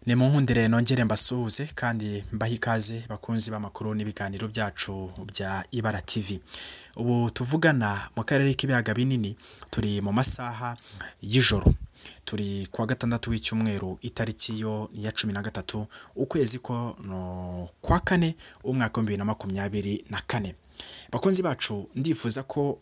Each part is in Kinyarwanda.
ni mu nkundire nongere mbasuhuze kandi mbahe ikaze bakunzi b'amakuru n'ibiganiro byacu bya Ibara TV, ubu tuvugana mu karere k'ibiyaga binini turi mu masaha y'ijoro, turi kuwa gatandatu w'icyumweru itariki yo ya cumi na gatatu ukwezi ko kwa kane umwaka w'ibihumbi bibiri na makumyabiri na kane, bakunzi bacu ndifuza ko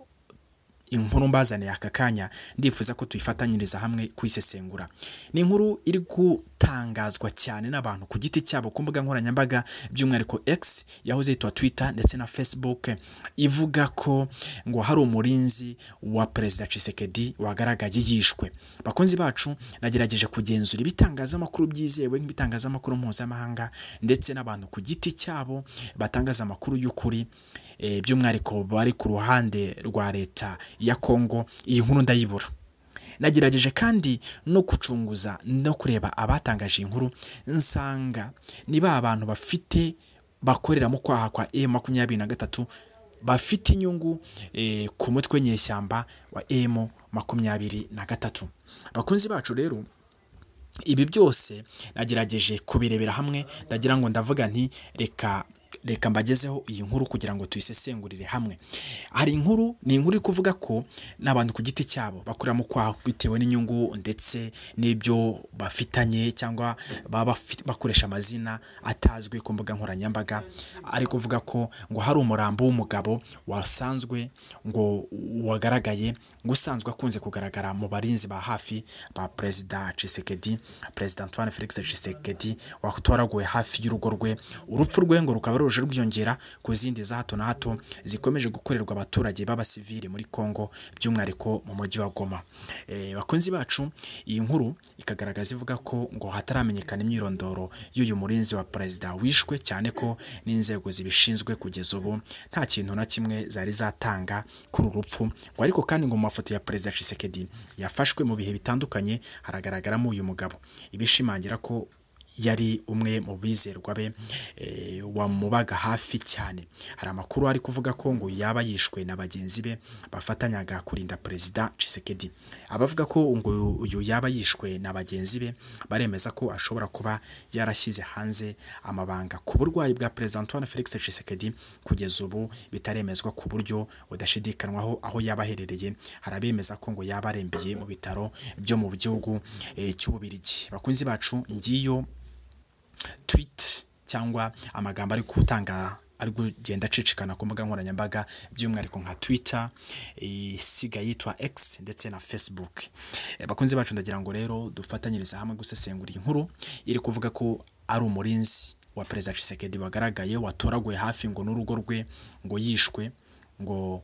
inkuru mbazaniye aka kanya ndifuza ko tuyifatanyiriza hamwe kuyisesengura, ni inkuru iri gutangazwa cyane n'abantu ku giti cyabo ku mbuga nkoranyambaga by'umwihariko X yahoze yitwa Twitter ndetse na Facebook, ivuga ko ngo hari umurinzi wa Perezida Tshisekedi wagaragaye yishwe, bakunzi bacu nagerageje kugenzura ibitangazamakuru byizewe nk'ibitangazamakuru mpuzamahanga ndetse n'abantu ku giti cyabo batangaza amakuru y'ukuri by'umwihariko bari ku ruhande rwa Leta ya Congo, iyi nkuru ndayibura, nagerageje kandi no gucunguza no kureba abatangaje iyi nkuru nsanga ni ba bantu bafite bakorera mu kwaha kwa M makumyabiri na gatatu bafite inyungu ku mutwe nyeshyamba wa M makumyabiri na gatatu, bakunzi bacu rero ibi byose nagerageje kubirebera hamwe ndagira ngo ndavuga nti reka reka mbagezeho iyi nkuru kugira ngo tuyisesengurire hamwe, hari inkuru ni inkuru iri kuvuga ko n'abantu ku giti cyabo bakorera mu kwaha bitewe n'inyungu ndetse n'ibyo bafitanye cyangwa baba bakoresha amazina atazwi ku mbuga nkoranyambaga, ari kuvuga ko ngo hari umurambo w'umugabo wasanzwe ngo wagaragaye ngo usanzwe akunze kugaragara mu barinzi ba hafi ba Perezida Tshisekedi, Perezida Antoine Felix Tshisekedi watoraguwe hafi y'urugo rwe, urupfu rwe ngo rukaba ruje rwiyongera ku zindi za hato na hato zikomeje gukorerwa abaturage b'abasivili muri Congo by'umwihariko mu mujyi wa Goma, bakunzi bacu iyi nkuru ikagaragaza ivuga ko ngo hataramenyekana imyirondoro y'uyu murinzi wa perezida wishwe cyane ko n'inzego zibishinzwe kugeza ubu nta kintu na kimwe zari zatanga kuri uru rupfu, ngo ariko kandi ngo mu mafoto ya Perezida Tshisekedi yafashwe mu bihe bitandukanye haragaragaramo uyu mugabo, ibishimangira ko yari umwe mu bizerwa be wamubaga hafi cyane, hari amakuru ari kuvuga ko ngo yaba yishwe na bagenzi be bafatanyaga kurinda Perezida Tshisekedi, abavuga ko ngo uyu yaba yishwe na bagenzi be baremeza ko ashobora kuba yarashyize hanze amabanga ku burwayi bwa Perezida Antoine Felix Tshisekedi, kugeza ubu bitaremezwa ku buryo budashidikanywaho aho yaba aherereye, hari abemeza ko ngo yaba arembeye mu bitaro byo mu gihugu cy'Ububirigi, bakunzi bacu ngiyo twiti cyangwa amagambo ari gutanga ari kugenda acicikana ku mbuga nkoranyambaga by'umwihariko nka Twitter isigaye yitwa X ndetse na Facebook, bakunzi bacu ndagira ngo rero dufatanyirize hamwe gusesengura iyi nkuru iri kuvuga ko ari umurinzi wa Perezida Tshisekedi wagaragaye watoraguwe hafi ngo n'urugo rwe ngo yishwe ngo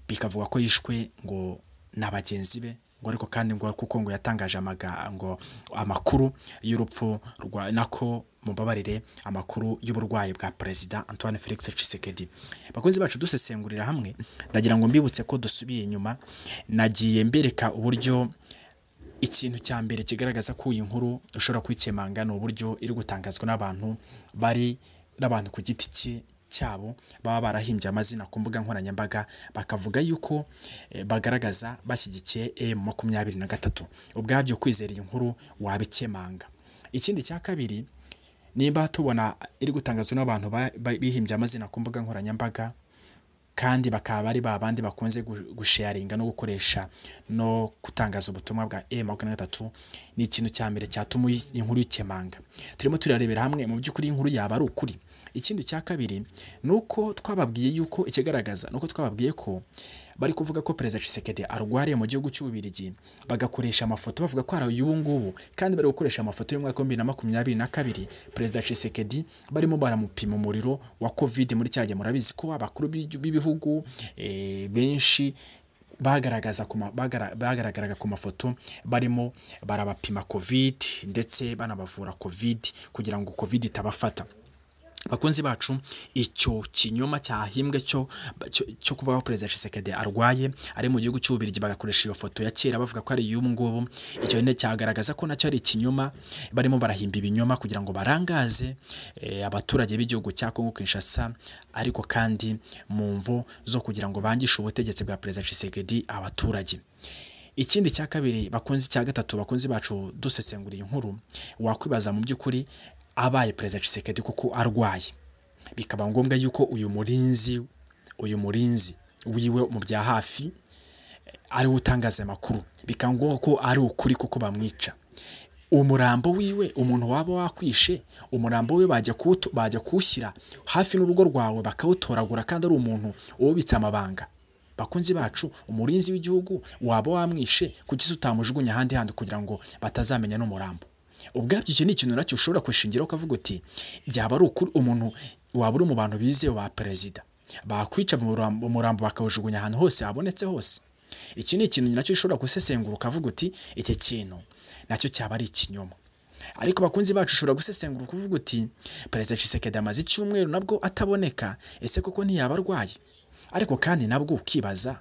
bikavuga ko yishwe ngo na bagenzi be ngo ariko kandi ngo kuko ngo yatangaje amagambo amakuru y'urupfu rwa nako mubabarire amakuru y'uburwayi bwa Perezida Antoine Felix Tshisekedi, bakunzi bacu dusesengurira hamwe ndagira ngo mbibutse ko dusubiye inyuma nagiye mbereka uburyo ikintu cya mbere kigaragaza ko iyi nkuru ushobora kwikemanga ni uburyo iri gutangazwa n'abantu bari n'abantu ku giti cye cyabo baba barahimbye amazina ku mbuga nkoranyambaga bakavuga yuko bagaragaza bashyigikiye M makumyabiri na gatatu, ubwabyo kwizera iyi nkuru wabikemanga, ikindi cya kabiri nimba tubona iri gutangazwa n'abantu bihimbye amazina ku mbuga nkoranyambaga kandi bakaba ari ba bandi bakunze gusheyaringa no gukoresha no gutangaza ubutumwa bwa M makumyabiri na gatatu, ni ikintu cya mbere cyatuma inkuru ikemanga, turimo turarebera hamwe mu by'ukuri inkuru yaba ari ukuri, ikindi cya kabiri ni uko twababwiye yuko ikigaragaza ni uko twababwiye ko bari kuvuga ko Perezida Tshisekedi arwariye mu gihugu cy'Ububirigi bagakoresha amafoto bavuga ko hari uyu ngubu kandi bari gukoresha amafoto y'umwaka w'ibihumbi bibiri na makumyabiri na kabiri Perezida Tshisekedi barimo baramupima umuriro wa Covid muri cya gihe murabizi ko abakuru b'ibihugu benshi bagaragaza bagaragaraga ku mafoto barimo barabapima Covid ndetse banabavura Covid kugira ngo Covid itabafata, bakunzi bacu icyo kinyoma cyahimbwe cyo cyo kuvuga ko Perezida Tshisekedi arwaye ari mu gihugu cy'Ububirigi bagakoresha iyo foto ya kera bavuga ko ari iy'ubu ngubu, icyo nyine cyagaragaza ko nacyo ari ikinyoma barimo barahimba ibinyoma kugira ngo barangaze abaturage b'igihugu cya Congo Kinshasa, ariko kandi mu mvo zo kugira ngo bangishe ubutegetsi bwa Perezida Tshisekedi abaturage. ikindi cya kabiri bakunze icya gatatu bakunze bacu dusesenguriye inkuru wakwibaza mu by'ukuri abaye perezida Tshisekedi kuko arwaye bikaba ngombwa yuko uyu murinzi uyu murinzi wiwe mu bya hafi ariwe utangaza amakuru bikaba ngombwa ko ari ukuri kuko bamwica umurambo wiwe umuntu waba wakwishe umurambo we bajya kuwuto- bajya kuwushyira hafi n'urugo rwawe bakawutoragura kandi ari umuntu ubitse amabanga bakunzi bacu umurinzi w'igihugu waba wamwishe kuki se utamujugunya ahandi handi kugira ngo batazamenya n'umurambo ubwabyo icyo ni ikintu nacyo ushobora kwishingiraho ukavuga uti byaba ari ukuri umuntu waba uri mu bantu bizewe ba perezida bakwica umurambo umurambo bakawujugunya ahantu hose habonetse hose iki ni ikintu nacyo ushobora gusesengura ukavuga uti iki kintu nacyo cyaba ari ikinyoma ariko bakunzi bacu ushobora gusesengura ukuvuga uti perezida Tshisekedi amaze icyumweru nabwo ataboneka ese koko ntiyaba arwaye ariko kandi nabwo ukibaza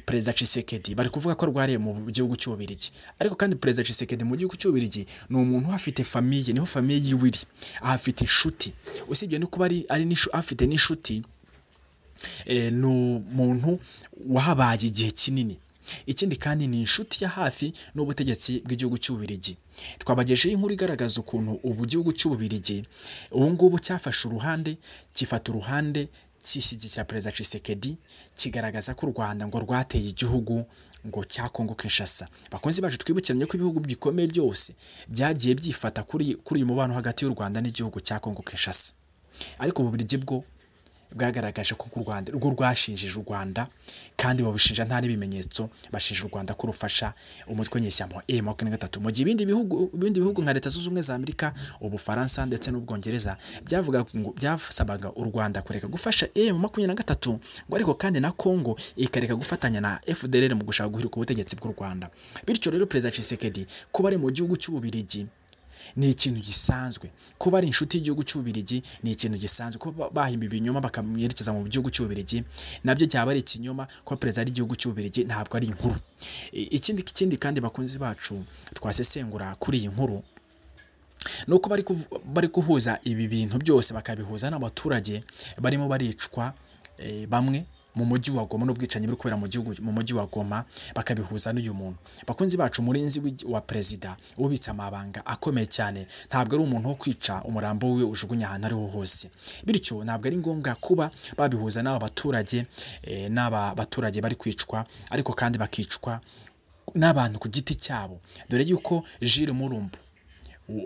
perezida Tshisekedi bari kuvuga ko arwariye mu gihugu cy'Ububirigi ariko kandi perezida Tshisekedi mu gihugu cy'Ububirigi ni umuntu uhafite famiye niho famiye yiwe iri ahafite inshuti usibye no kuba ari ari n'ishu- afite n'inshuti eh, ni umuntu wahabaye igihe kinini ikindi kandi ni inshuti ya hafi n'ubutegetsi bw'igihugu cy'ububirigi twabagejeho inkuru igaragaza ukuntu ubu gihugu cy'ububirigi ubu ngubu cyafashe uruhande gifata uruhande kishyigikira perezida Tshisekedi kigaragaza ko u Rwanda ngo rwateye igihugu ngo cya Kongo Kinshasa bakunzi bacu twibukiranye ko ibihugu bikomeye byose byagiye byifata kuri kuri uyu mubano hagati y'u Rwanda n'igihugu cya Kongo Kinshasa ariko ububirigi bwo bwagaragaje ko u Rwanda rwo rwashinjije u Rwanda kandi babushinja nta n'ibimenyetso bashinja u Rwanda ko rufasha umutwe nyeshyamba wa M makumyabiri na gatatu mu gihe ibindi bihugu ibindi bihugu nka Leta Zunze Ubumwe za Amerika Ubufaransa ndetse n'Ubwongereza byavuga ngo byasabaga u Rwanda kureka gufasha M makumyabiri na gatatu ngo ariko kandi na Congo ikareka gufatanya na FDLR mu gushaka guhirika ubutegetsi bw'u Rwanda bityo rero Perezida Tshisekedi kuba ari mu gihugu cy'Ububirigi ni ikintu gisanzwe kuba ari inshuti y'igihugu cy'ububirigi ni ikintu gisanzwe ko ba- bahimba ibinyoma bakamwerekeza mu gihugu cy'ububirigi nabyo cyaba ari ikinyoma ko perezida y'igihugu cy'ububirigi ntabwo ari inkuru I- ikindi ikindi kandi bakunzi bacu twasesengura kuri iyi nkuru ni uko bari kuvu- bari guhuza ibi bintu byose bakabihuza n'abaturage barimo baricwa eh, bamwe mu mujyi wa Goma n'ubwicanyi buri kubera mu gihugu mu mujyi wa Goma bakabihuza n'uyu muntu bakunzi bacu umurinzi w'igi- wa perezida ubitse amabanga akomeye cyane ntabwo ari umuntu wo kwica umurambo we ujugunya ahantu ariho hose bityo ntabwo ari ngombwa kuba babihuza n'aba baturage eh, n'aba baturage bari kwicwa ariko kandi bakicwa n'abantu ku giti cyabo dore yuko Jules Murumbu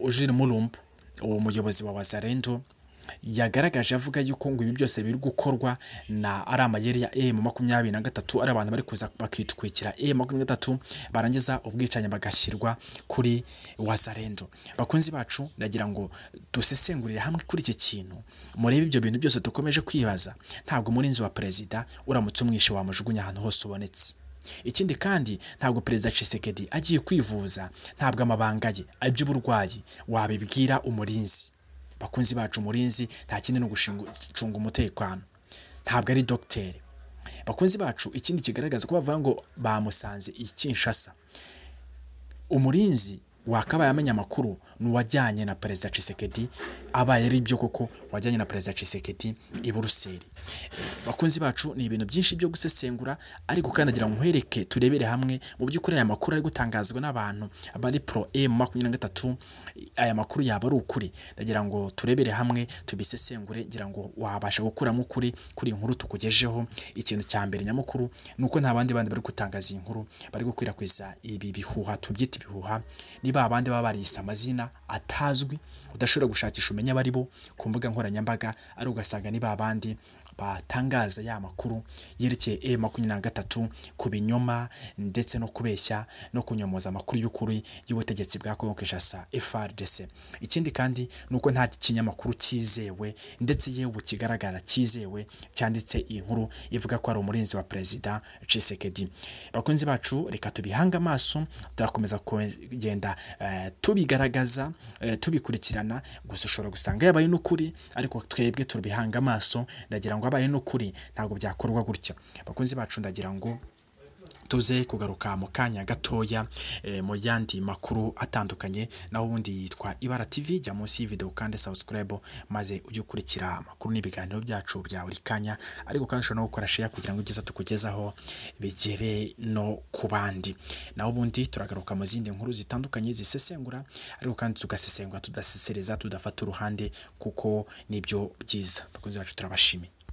Jules Mulumbu uwo muyobozi wa Wazalendo yagaragaje avuga yuko ngo ibi byose biri gukorwa na ari amayeri ya M makumyabiri na gatatu ari abantu bari kuza bakitwikira M makumyabiri na gatatu barangiza ubwicanyi bagashyirwa kuri Wazalendo bakunzi bacu ndagira ngo dusesengurire hamwe kuri iki kintu murebe ibyo bintu byose dukomeje kwibaza ntabwo umurinzi wa perezida uramutse umwishe wamujugunya ahantu hose ubonetse ikindi kandi ntabwo perezida Tshisekedi agiye kwivuza ntabwo amabanga ye aby'uburwayi wabibwira umurinzi bakunzi bacu umurinzi nta kindi no gushinga- gucunga umutekano ntabwo ari dogiteri bakunzi bacu ikindi kigaragaza ko bavuga ngo bamusanze i Kinshasa umurinzi wakabaye amenya amakuru ni uwajyanye na perezida Tshisekedi abaye ari byo koko wajyanye na perezida Tshisekedi i Buruseli bakunzi bacu ni ibintu byinshi byo gusesengura ariko kandi agira ngo muhereke turebere hamwe mu by'ukuri aya makuru ari gutangazwa n'abantu bari pro M makumyabiri na gatatu aya makuru yaba ari ukuri ndagira ngo turebere hamwe tubisesengure ngira ngo wabasha gukuramo ukuri kuri iyi nkuru tukugejeho ikintu cya mbere nyamukuru ni uko nta bandi bandi bari gutangaza iyi nkuru bari gukwirakwiza ibi bihuha tubyita ibihuha ni ba bandi baba bariyise amazina atazwi udashobora gushakisha umenya abari bo ku mbuga nkoranyambaga ari ugasanga ni ba bandi batangaza ya makuru yerekeye e makumyabiri na gatatu ku binyoma ndetse no kubeshya no kunyomoza amakuru y'ukuri y'ubutegetsi bwa Kongo Kinshasa FARDC ikindi kandi ni uko nta kinyamakuru cyizewe ndetse yewe kigaragara cyizewe cyanditse iyi nkuru ivuga ko ari umurinzi wa perezida Tshisekedi bakunzi bacu reka tubihange amaso turakomeza kugenda eh, tubigaragaza eh, tubikurikirana gusa ushobora gusanga yabaye n'ukuri ariko twebwe tubihanga amaso ndagira ngo abaye n'ukuri ntabwo byakorwa gutya bakunzi bacu ndagira ngo tuze kugaruka mu kanya gatoya eh, mu yandi makuru atandukanye naho ubundi yitwa ibara tv jya munsi y'ivideo kandi subscribe maze ujye ukurikira amakuru n'ibiganiro byacu bya buri kanya ariko kandi ushobora no gukora share kugira ngo ibyiza tukugezaho bigere no ku bandi naho ubundi turagaruka mu zindi nkuru zitandukanye zisesengura ariko kandi tugasesengura tudasesereza tudafata uruhande kuko nibyo byiza bakunzi bacu turabashimiye